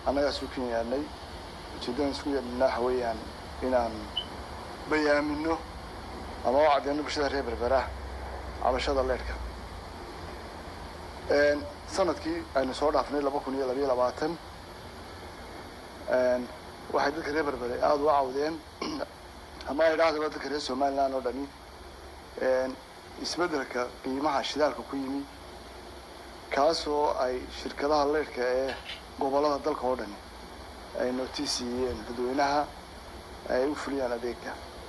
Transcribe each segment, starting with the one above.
annagaa isu ken yaadnay ujeedadan isku yeedhina waxa weeyaan inaan bayaamino ama u cadeyno bulshada reer berbera cabashada leedhka sanadkii aynu soo dhaafnay laba kun iyo labayo labaatan waxay dadka reer berbere aada uga cawdeen ama ay dhahdo dadka reer somaliland oo dhani isbeddelka qiimaha shidaalka ku yimi kaasoo ay shirkadaha leydhka ee gobollada dalka oo dhani ay notiisiiyeen dadweynaha ay u fuliyaan adeega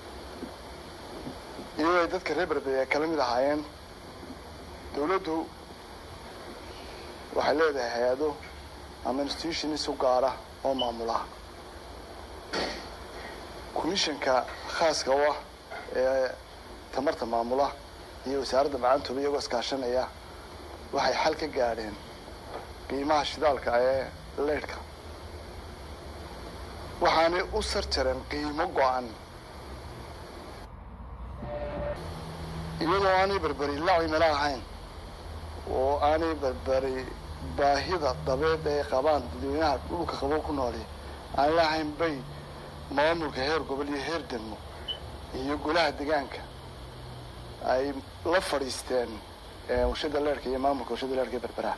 iyadoo ay dadka reer berbere ay kala mid ahaayeen dawladdu waxay leedahay hay-ado ama institutionis u gaara oo maamula commissionka khaaska u ah ee tamarta maamula iyo wasaaradda macaantooda iyagoo iskaashanaya waxay xal ka gaadheen qiimaha shidaalka ee leydhka waxaanay u sar jareen qiimo go-an iyadoo aanay berberi la cimilo ahayn oo aanay berberi baahida dabeed ay qabaan dadweynaha dhulka qabo ku nooli aan lahayn bay maamulka heer gobol iyo heer degmo iyo golaha degaanka ay la fadhiisteen warshada leerhka iyo maamulka warshada leerhka ee berberaha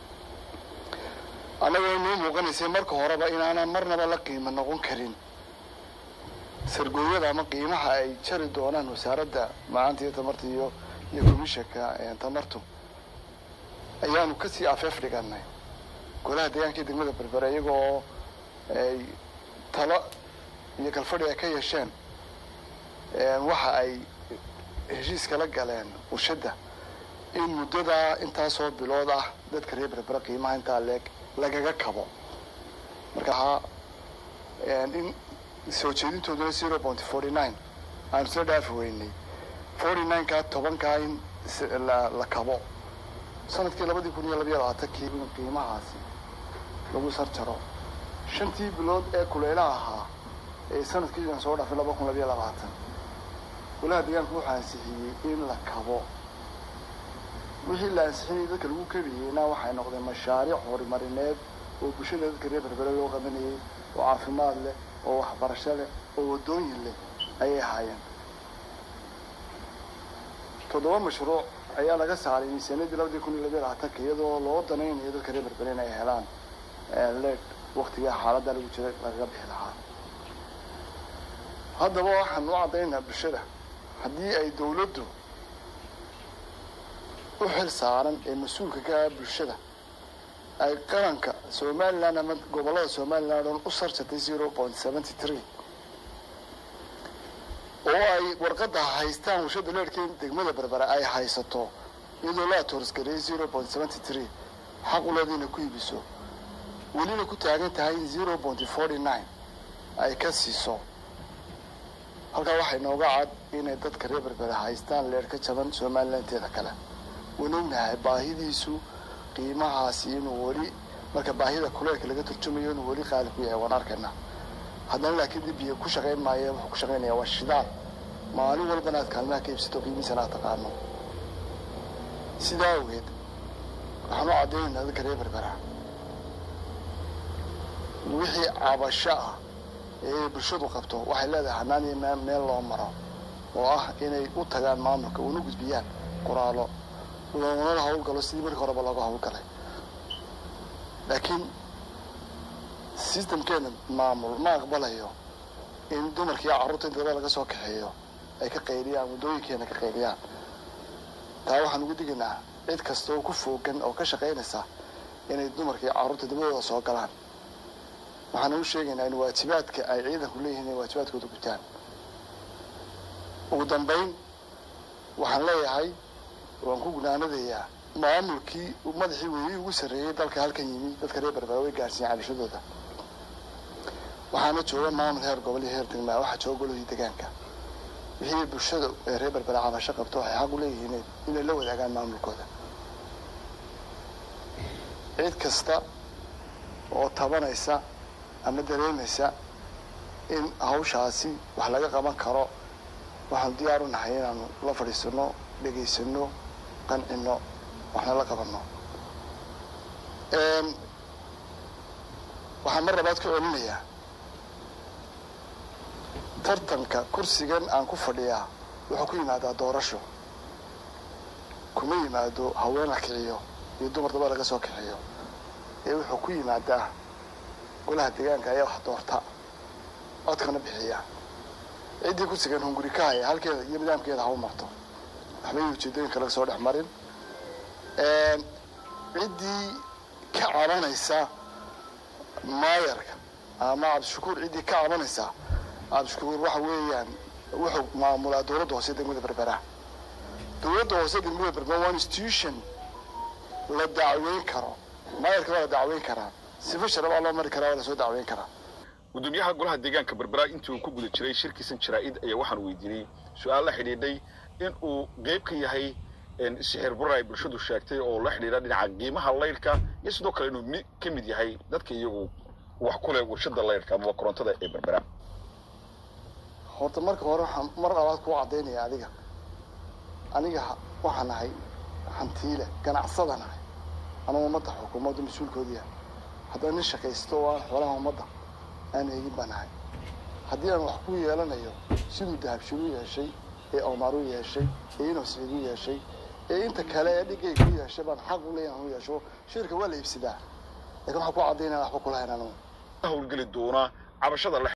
annagoo noo muuqanaysay marka horeba inaana marnaba la qiimo noqon karin sargooyada ama qiimaha ay jari doonaan wasaaradda macaanta iyo tamarta iyo iyo commissionka tamartu ayaanu kasii afeef dhiganay golaha deegaanka iyo degmada berbere iyagoo ay talo iyo kalfadhi ay ka yeesheen waxa ay heshiis kala galeen warshadda in muddadaa intaasoo bilood ah dadka reer berbere qiimaha intaa leeg lagaga kabo marka ahaa in soo jeedintooduna zero point forty nine aanu soo dhaafi weynay forty nine kaa tobankaa in la kabo sanadkii labadii kun iyo labayo labaatankii in qiimahaasi lagu sar jaro shantii bilood ee kuleylaha ahaa ee sanadkii aan soo dhaafay laba kun labayo labaatan golaha deegaanku wuxuu ansixiyey in la kabo wixii la ansixinayay dadka lagu kabiyeyna waxay noqdeen mashaariic horumarineed oo bulshada dadka reer berbere loo qabanayay oo caafimaad leh oo waxbarasho leh oo waddooyin leh ayay ahaayeen toddoba mashruuc ayaa laga saaray miisaaniyadii labadii kun iyo labayo labaatanka iyadoo loo danaynayo dadka reer berbere in ay helaan leed waktigaa xaaladda lagu jira lagaga bixi lahaa haddaba waxaan u caddaynaa bulshada haddii ay dawladdu u xil saaran ee mas-uulka ka ah bulshada ay qaranka somaliland ama gobollada somaliland oon u sarjatay zero point seventy three oo ay warqadda haystaan warshada leerhka in degmada berbere ay haysato iyadoo la atoorsgareeyay zero point seventy three xaq u leeda inay ku iibiso welina ku taagan tahay in zero point forty nine ay ka siiso halkaa waxay nooga cad inay dadka reer berbere haystaan leer ka jaban somalilanteeda kale waan ognahay baahidiisu qiimahaasi inuu weli marka baahida kuleelka laga turjumayo inuu weli qaali ku yahay waan arkaynaa haddana laakiin dib biyo ku shaqayn maayo wuxuu ku shaqaynaya waa shidaal maalin walbana aad kaalmaha ka iibsato qiimihiisana aad taqaano sidaa awgeed waxaan u caddaynaynaa dadka reer berbera wixii cabasho ah ee bulshadu qabto waxay leedahay hanaan iyo meel loo maro oo ah inay u tagaan maamulka una gudbiyaan qoraalo loonala hawlgalo sidii markii horeba looga hawlgalay laakiin systemkeena maamul ma aqbalayo in dumarkiiyo carruurta in daba laga soo kaxeeyo ay ka qayliyaan waddooyinkeena ka qayliyaan taa waxaan ugu digaynaa cid kasta oo ku foogan oo ka shaqaynaysa inay dumarka iyo carruurta dabadooda soo galaan waxaan u sheegaynaa in waajibaadka ay ciidanku leeyihiin inay waajibaadkooda gutaan ugu dambayn waxaan leeyahay waan ku gunaanadayaa maamulkii madaxii weeyii ugu sarreeyey dalka halkan yimi dadka reer berbera way gaarsiiyeen cabashadooda waxaana jooga maamul heer gobol iyo heer degmaa waxaa jooga golihii degaanka wixii bulshada ee reer berbera cabasho qabto waxay xaq u leeyihiin inay la wadaagaan maamulkooda cid kasta oo tabanaysa ama dareemaysa in hawshaasi wax laga qaban karo waxaanu diyaar u nahay inaanu la fadhiisano dhegaysano qancino waxna la qabanno waxaan mar labaad ku celinayaa tartanka kursigan aan ku fadhiyaa wuxuu ku yimaadaa doorasho kuma yimaado haween la kiciyo iyo dumar daba laga soo kiciyo ee wuxuu ku yimaadaa golaha deegaanka ayaa wax doorta codkana bixiya ciddii kursigan hunguri ka haya halkeeda iyo nidaamkeeda hau marto waxbay ujeedooyinka laga soo dhex marin ciddii ka cabanaysa maayarka ama cabdishakuur ciddii ka cabanaysa cabdishakuur waxa weeyaan wuxuu maamulaa dowladda hoose degmada berbera dowladda hoose degmada berbera waa institution la dacweyn karo maayarka waa la dacweyn karaa sifa sharabaa loo mari karaa waa lasoo dacweyn karaa gudoomiyaha golaha deegaanka berbera intii uu ku guda jiray shirkiisan jaraa-id ayaa waxaan weydiinay su-aal la xidhiidhay in uu qeyb ka yahay sixir bura ay bulshadu sheegtay oo la xidhiidha dhinaca qiimaha laydhka iyo sidoo kale inuu mi ka mid yahay dadka iyagu wax ku leh warshada laydhka amaba korontada ee berbera horta marka hore waxaan mar labaad kuu caddaynaya adiga aniga waxaan nahay hantiile ganacsada nahay anuu ummadda xukuumadda mas-uulkoodiia haddaan nin shaqaysto oo aan xoolaha ummadda aan eegin baa nahay haddii aan wax ku yeelanayo siduu dahabshir u yeeshay ee omar u yeeshay ee inoo siciid u yeeshay ee inta kale ee dhigayga u yeeshay baan xaq u leeyahan u yeesho shirka waa la iibsadaa lakin waxaan ku caddaynaya waxba kulahayn anugu howlgeli doona cabashada